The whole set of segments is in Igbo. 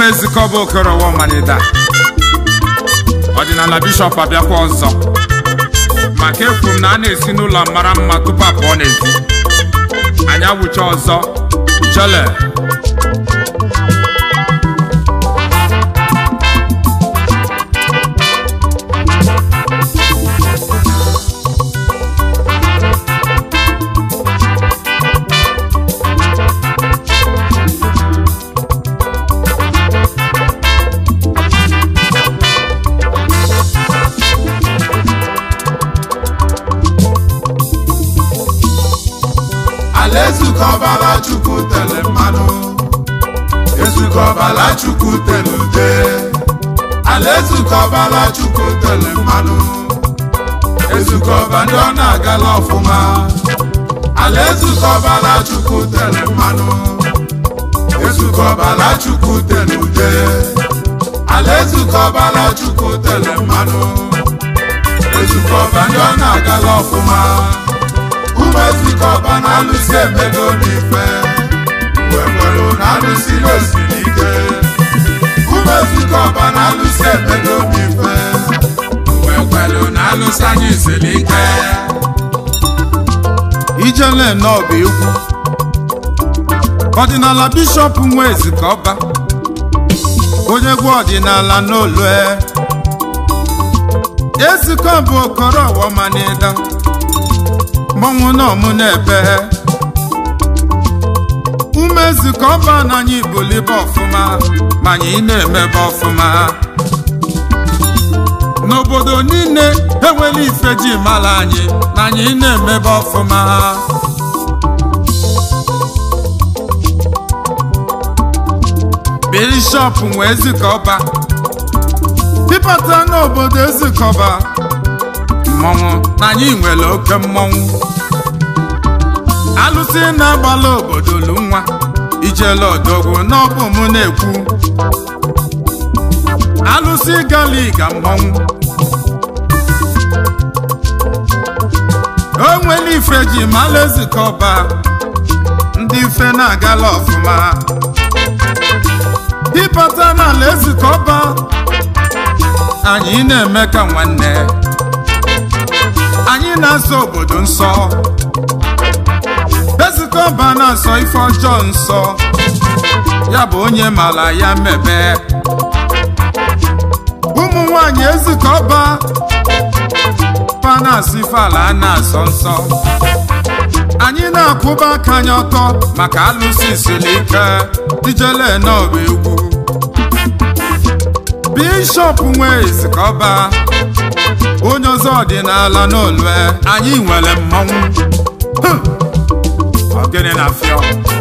ụmụ ezikọba okorowa ọmanida ọdịnala bishọp abịakwa ọzọ maka ekwu m na a na-esi n'ụlọ mara mma tupu apụọ n'ezi anyị awụcha ọzọ jele ala ezukọbala chukwu tere mmanụ ezukọbala chukwu tere ude ala ezukọbala chukwu tere mmanụ ezukọba ndị ọ na-agala ọfụma ala ezukọbala chukwu tere mmanụ ezukọbala chukwu tere ude ala ezukọbala chukwu tere mmanụ ezukọba ndị ọ na-agala ọfụma ụmụ ezukọba na-alụsi emego n'ife mgbe nwere na-alụsi n'osiri ike ụmụ ezukọba na-alụsi emego n'ife mgbe kwelu na-alụsi anyị siri ike ijele n'ọba egwu ọdịnala bishọp nwa ezikọba onye egwu ọdịnala n'olue ezikọba okoro ọwamanida mmanwụ n'ọmụ n'ebe ume ezikọba na anyị bulibe ọfụma ma anyị na-emebe ọfụma n'obodo niile enwela ife ji mara anyị na anyị na-emebe ọfụma bishọp nwe ezikọba pịpata n'obodo ezikọba mmọnwụ na anyị nwere oke mmọnwụ alụsị na-agbala obodo lu nwa ijele odogwu n'ọbụ m na-ekwu alụsị galiga mmọnwụ o nwere ife ji mala ezikọba ndị ife na-agala ọfụma ịbata n'ala ezikọba anyị na-eme ka nwanne anyị na-asọ obodo nsọ ezikọba na-asọ ife ọjọọ nsọ ya bụ onye mara ya mebe ụmụ nwanyị ezikọba panas ife ala a na-asọ nsọ anyị na-akwụba aka anyị ọtọ maka alụsị siri ike ijele n'ọba egwu bishọp nwe ezikọba onye ọzọ ọdịnala n'olue anyị nwere mmọnwụ Huh! ogene na fịọ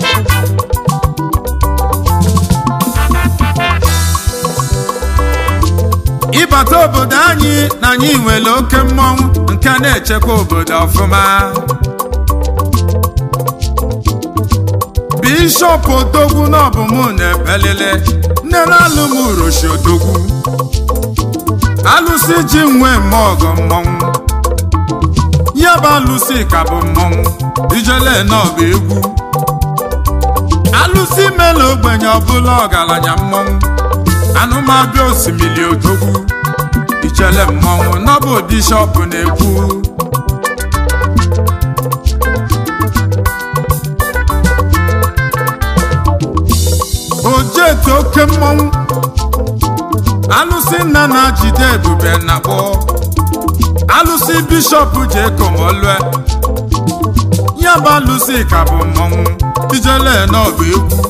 ịbata obodo anyị na anyị nwere oke mmọnwụ nke na-echekwa obodo ọfụma bishọp odogwu n'ọbụm na-ebelele nne na-alụ m uroshi odogwu alụsị ji nwe mmụọ ọgọ mmọnwụ ya bụ alụsị ka bụ mmọnwụ ijele n'ọba egwu alụsị mela ogbenye ọbụla ọgaranya mmọnwụ anụmabịa osimiri odogwu ijele mmọnwụ n'ọbụ bishọp na-ekwu ojetu oke mmọnwụ alụsị nna na-jide ebube na kpọ alụsị bishọp ji ekomolue ya bụ alụsị ka bụ mmọnwụ ijele n'ọba egwu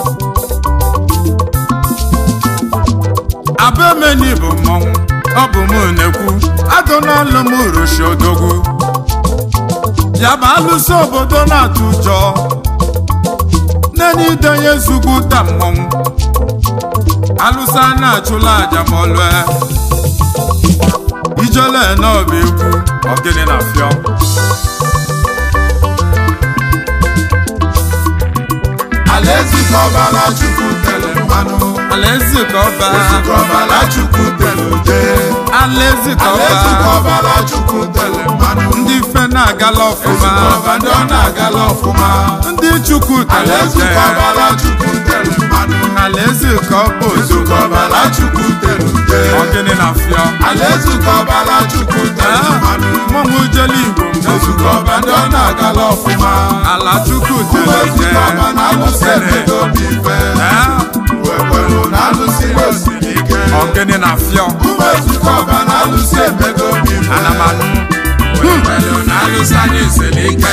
abemeni bụ mmọnwụ ọ bụ m na-ekwu agụnalụ m uroshi odogwu ya bụ alụsị obodo na-atụ ụjọ nene idenye zugwu ta mmọnwụ alụsị a na-achụla aja ma ọlụe ijele n'ọba egwu ọgịnị na fịọ ala ezukọbala chukwu tere mmanụ alaeze ka ọba ezukọbala chukwu tere ude alaeze ka ala ọba ezukọbala chukwu tere mmanụ ndị ife na-agala ọfụma ezukọba ndị ọ na-agala ọfụma ndị chukwu alaeze tere ụkọbala chukwu tere mmanụ alaeze ka ọ bụ eze ụkọbala chukwu tere ude ọgịnị na fịọ alaeze ụkọbala chukwu tere mmanụ mmọnwụ jele igbo ezukọba ndị ọ na-agala ọfụma ala chukwu ụmụ tere ezukọba na-alụsị ebido n'ife wekwelu na-alụsị osiri ike ọgịnị na fịọ ụmụ ezukọba na-alụsị ebido n'ife anamanụ wekwelu na-alụsị anyị siri ike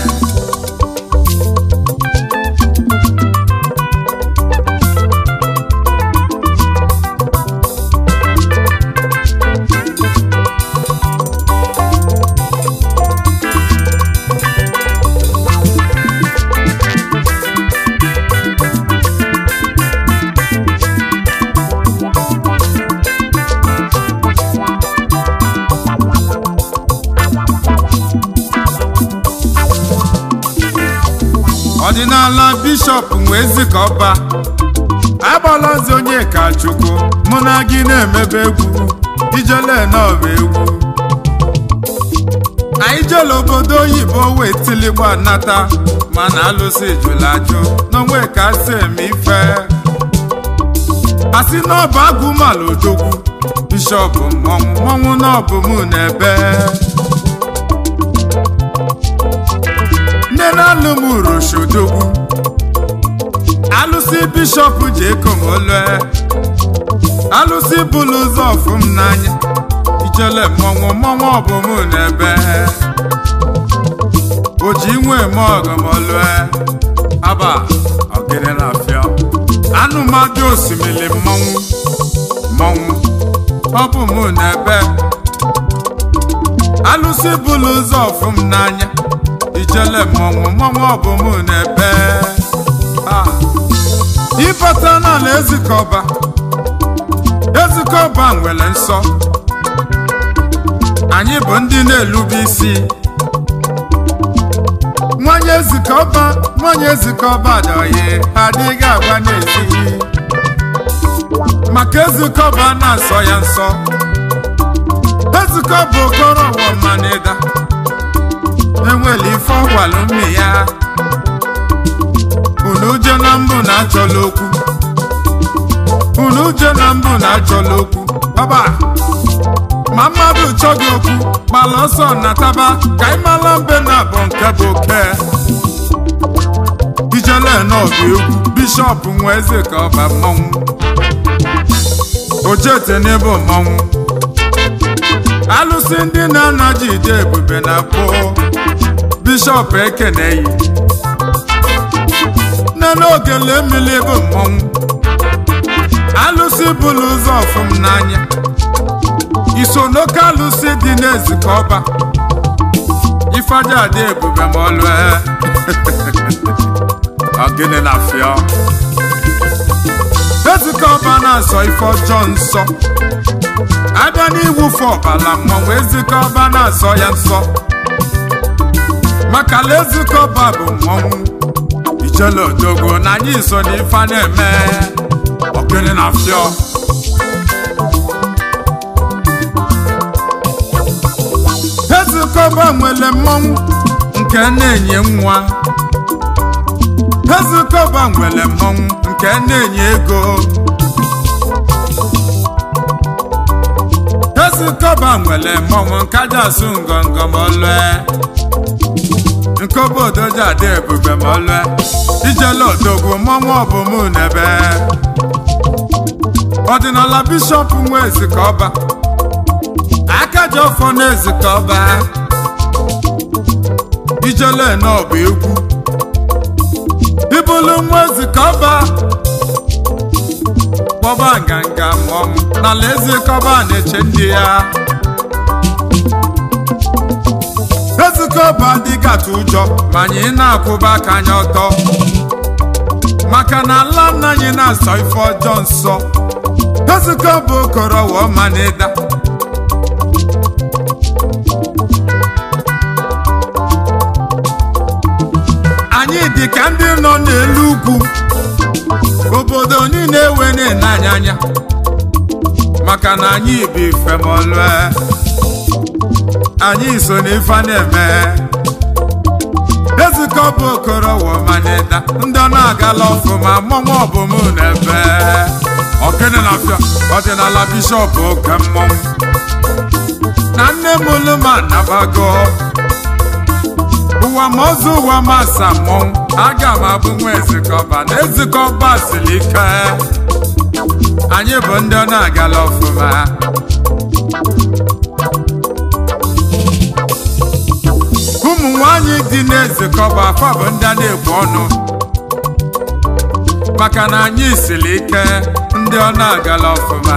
ọdịnala bishọp wee zikọba agbalazi onye ka chukwu mụ na gị na-emebe egwu ijele n'ọba egwu anyị jele obodo oyibo wee tiligba nata mana alụsị jụrụ ajụ n'onwe ka si eme ife asị n'ọba agụmala odogwu bishọp mmọnwụ mmọnwụ n'ọbụ mụ na-ebe nne na-alụ m uroshodogwu alụsị bishọp ji ekomolue alụsị bụlụ ụzọ ọfụ m n'anya ijele mmọnwụ mmọnwụ ọbụm n'ebe o ji nwe eme ọgọmolue aba ọgịrị na afịa anụmadụ osimiri mmọnwụ mmọnwụ ọbụ m n'ebe alụsị bụlụ ụzọ ọfụ m n'anya ijele mmọnwụ mmọnwụ ọbụm n'ebe Ah. ịbata n'ala ezikọba ezikọba nwere nsọ anyị bụ ndị na-elube isi nwanyị ezikọba nwanyị ezikọba dọye adịghị agwa n'ezi maka ezikọba na-asọ ya nsọ ezikọba okoro ọwọmanịda enwere ife ọgwalụ mme ya unu uje na mbụ na-achọla okwu unu uje na mbụ na-achọla okwu ọba ma mmadụ chọghị okwu gbala ọsọ nataba ka ị mara mbe na abụ nke bụ oke ijele n'ọba egwu bishọp nwa eze ka ọba mmọnwụ ojete n'ebe mmọnwụ alụsị ndị na-anaji ide ebube na pụ bishọp ekeneyi nne n'ogele mmiri bụ mmọnwụ alụsị bụlụ ụzọ ọfụm n'anya iso n'oke alụsị dị n'ezikọ ọba ifeaja dị ebube ma ọlụ ọgịnị na fịọ ezikọ ọba na-asọ ife ọjọọ nsọ abịa n'iwufe ọbala mmọnwụ ezikọ ọba na-asọ ya nsọ maka na ezikọ ọba bụ mmọnwụ ijele odogwu na anyị so n'ife a na-eme ọgịnị na fịọ ezikọba nwere mmọnwụ nke na-enye nwa ezikọba nwere mmọnwụ nke na-enye ego ezikọba nwere mmọnwụ nke aja asụ ngọngọ ma ọlụe nke obodo ji adị ebube ma ọlụe ijele odogwu mmọnwụ ọbụm n'ebe ọdịnala bishọp nwa ezikọba aka ji ọfọ na ezikọba ijele n'ọba egwu ibulu nwa ezikọba kpọba nganga mmọnwụ n'ala ezikọba na-eche ndị ya ezikọba adịghị atụ ụjọ ma anyị na-akwụba aka anya ọtọ maka na ala nna anyị na-asọ ife ọjọọ nsọ ezikọba okoro wụọ ma na ịda anyị dị ka ndị nọ n'elu ugwu obodo niile ewe na-ene anyị anya maka na anyị bụ ife ma ọlụe anyị so n'ife a na-eme ezikọ bụ okoro womanida ndị ọ na-agala ọfụma mmọnwụ ọbụm n'ebe ọkene na afịa ọdịnala bishọp oke mmọnwụ na nne m luma nabago ụwa ma ọzọ ụwa ma asa mmọnwụ aga m abụ nwa ezikọba na ezikọba siri ike anyị bụ ndị ọ na-agala ọfụma ụmụ nwanyị dị n'ezikọba afọ bụ ndị a na-ekwu ọnụ maka na anyị siri ike ndị ọ na-agala ọfụma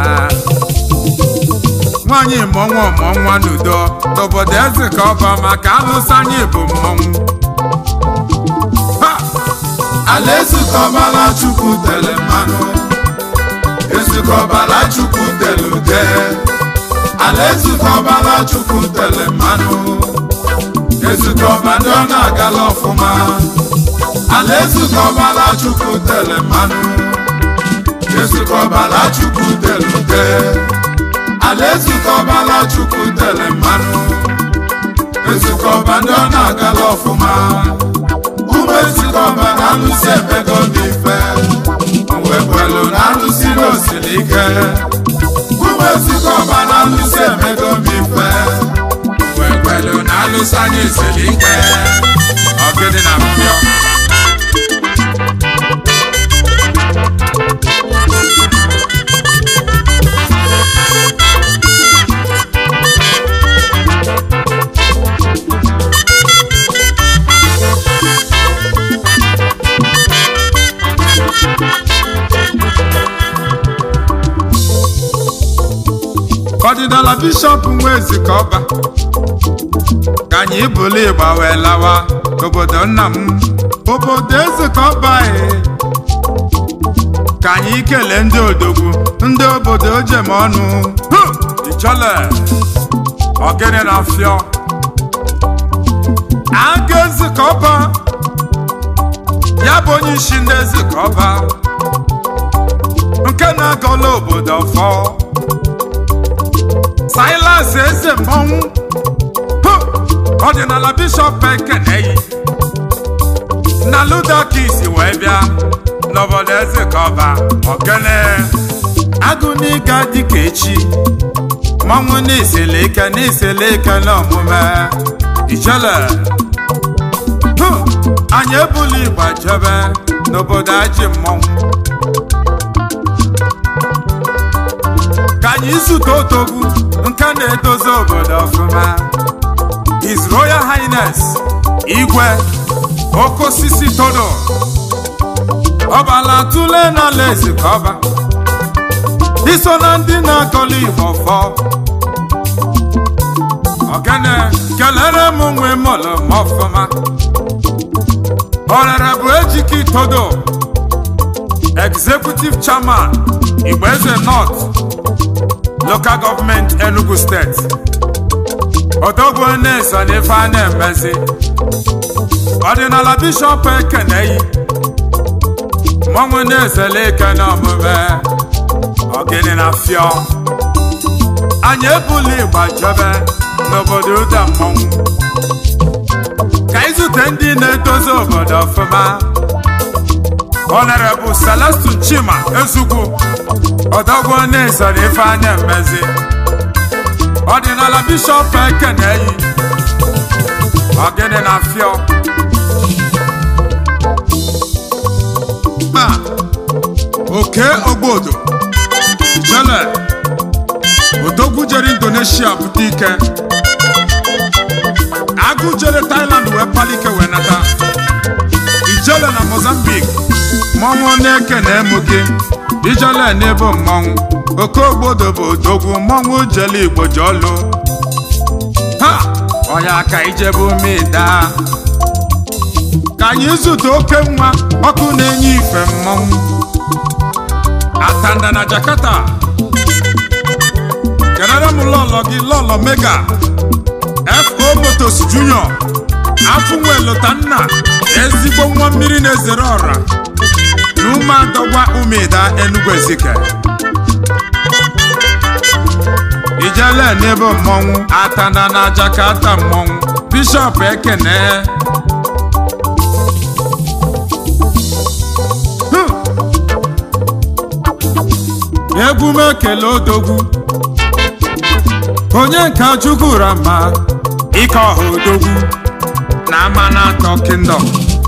nwaanyị mụọnwa ọmụọnwa n'udo n'obodo ezikọba maka alụsị anyị bụ mmọnwụ Ha! ala ezukọbala chukwu tere mmanụ ezukọbala chukwu tere ude ala ezukọbala chukwu tere mmanụ ezukọba ndị ọ na-agala ọfụma ala ezukọbala chukwu tere mmanụ ezukọbala chukwu tere ude ala ezukọbala chukwu tere mmanụ ezukọba ndị ọ na-agala ọfụma ụmụ ezukọba na alụsị emego n'ife mgbe kwelu na alụsị n'osiri ike ụmụ ezukọba na alụsị emego n'ife mgbe kwelu na alụsị anyị siri ike ọgịdị na mpịọ ọdịnala bishọp nwa ezikọba ka anyị bụrụ ịgba wee lawa obodo nna m obodo ezikọba e ka anyị kelee ndị odogwu ndị obodo jem ọnụ Hụ! ichọle ọgịnị na fịọ aga ezikọba ya bụ onye isi ndị ezikọba nke na-agọla obodo ọfọ silas eze mmọnwụ Hụ! ọdịnala bishọp ekeneyi na ludakis wee bịa n'obodo eze ka ọba ogene agụniga dịka echi mmọnwụ n'isele ike n'isele ike n'omume ichele Hụ! anyị ebula igba jebe n'obodo ajị mmọnwụ ka anyị zute otogwu nke na-edozi obodo ọfụma His Royal Highness Igwe Okosisi Todo ọbala tụle n'ala ezikọba iso na ndị na-akọlụ Igbo fọ ogene kelere m nwe mọlụ m ọfụma ọrere bụ ejiki Todo Executive Chairman Igbeze North Local Government Enugu State odogwu na-eso n'ife a na-emezi ọdịnala bishọp ekeneyi mmọnwụ na-ezele ike n'omume ogene na fịọ anyị ebula ịgba jebe n'obodo ụda mmọnwụ ka ịzute ndị na-edozi obodo ọfụma Honorable Celestine Chima Ezugwu odogwu na-eso n'ife a na-emezi ọdịnala bishọp ekeneyi ọgịnị na fịọ ma oke ogbodo jele odogwu jere indonesia bute ike agụ jere thailand wee palike wee nata ijele na mozambique mmọnwụ na-eke na emu gị ijele n'ebe mmọnwụ oke ogbodo bụ odogwu mmọnwụ jele igbo ji ọlụ ha ọya ka ijebe ume daa ka anyị zute oke nwa ọkụ na-enye ife mmọnwụ atanda na jakarta kelere m lọlọ gị lọlọ mega fo motos junior afụ nwelụta nna ezigbo nwa mmiri na-ezere ọra na umeadọgwa umeda enugu ezike ijele n'ebe mmọnwụ atanda na jakarta mmọnwụ bishọp ekene egwu m ekele odogwu onye nka chukwura mma ike ọha odogwu na ama na atọ kingdom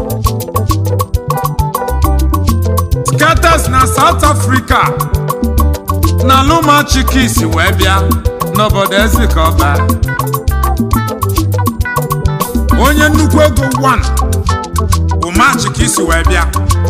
skatas na south africa na luma chikis wee bịa n'obodo ezikọba onye nnukwu ego 1 bụ machikis wee bịa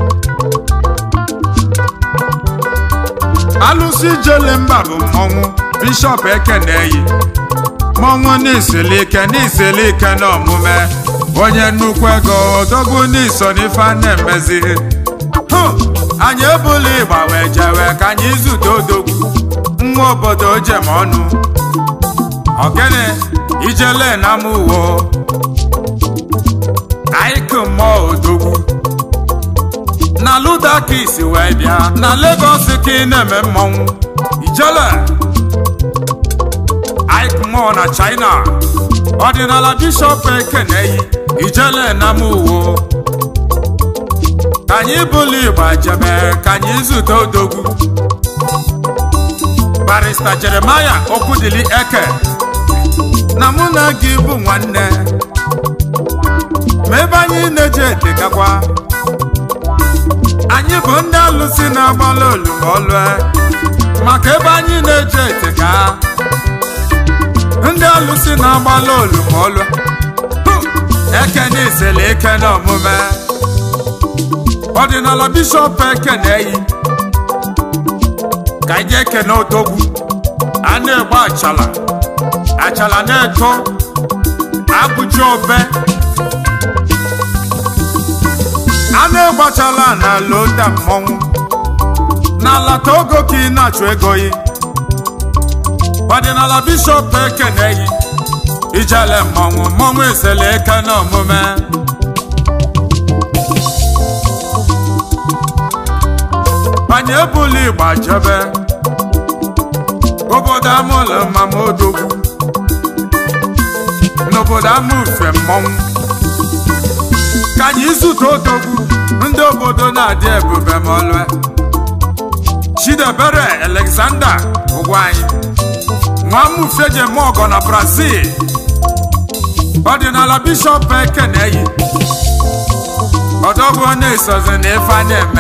alụsị jele mba bụ mmọnwụ bishọp ekeneyi mmọnwụ n'iselike n'iselike na omume onye nnukwu ego odogwu n'iso n'ife a na-emezi hụ anyị ebula ịgba wee jewe ka anyị zute odogwu nwa obodo jem ọnụ ogene ijele na amụwo aịkụ mmụọ odogwu na ludakis wee bịa na Lagos ka ị na-eme mmọnwụ ijele Ike mmụọ na China ọdịnala bishọp ekeneyi ijele na muwo ka anyị bụlụ igba jebe ka anyị zute odogwu barista Jeremaya Okwudili Eke na mụ na gị bụ nwanne ma ebe anyị na-eje edegakwa anyị bụ ndị alụsị na-agbalị olumolue maka ebe anyị na-eje etega ndị alụsị na-agbalị olumolue eke na isele eke na omume ọdịnala bishọp eke na-eyi ka anyị ekene odogwu a na-egbe achala achala na-eto abụji obe a na-egbachala n'ala ode mmọnwụ n'ala togo ka ị na-achụ ego yi ọdịnala bishọp ekeneyi ijele mmọnwụ mmọnwụ esele eke na omume anyị ebula igba jebe obodo amụlụ mama odogwu n'obodo ama ufe mmọnwụ ka anyị zute odogwu ndị obodo na-adị ebube ma ọlụ Chidebere Alexander ụgwọ anyị nwamufejemọgọ na Brazil ọdịnala bishọp ekeneyi ọdọgwu na-esozi na ife a na-eme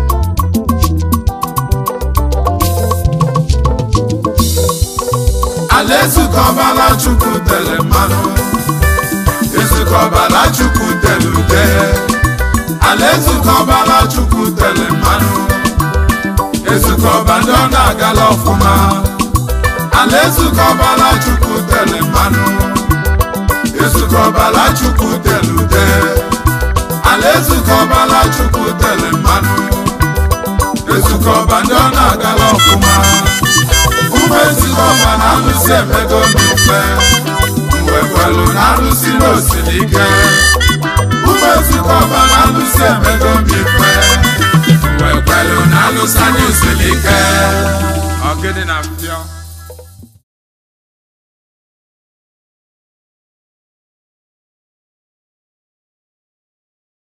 ala ezukọbala chukwu tere mmanụ ezukọbala chukwu tere ude ala ezukọbala chukwu tere mmanụ ezukọba ndị ọ na-agala ọfụma ala ezukọbala chukwu tere mmanụ ezukọbala chukwu tere ude ala ezukọbala chukwu tere mmanụ ezukọba ndị ọ na-agala ọfụma ụmụ ezukọba na alụsị emego mfe mgbe kwelu na alụsị n'osiri ike ụmụ ezukọba na alụsị emego mfe mgbe kwelu na alụsị anyị osiri ike ọgịdị na mpio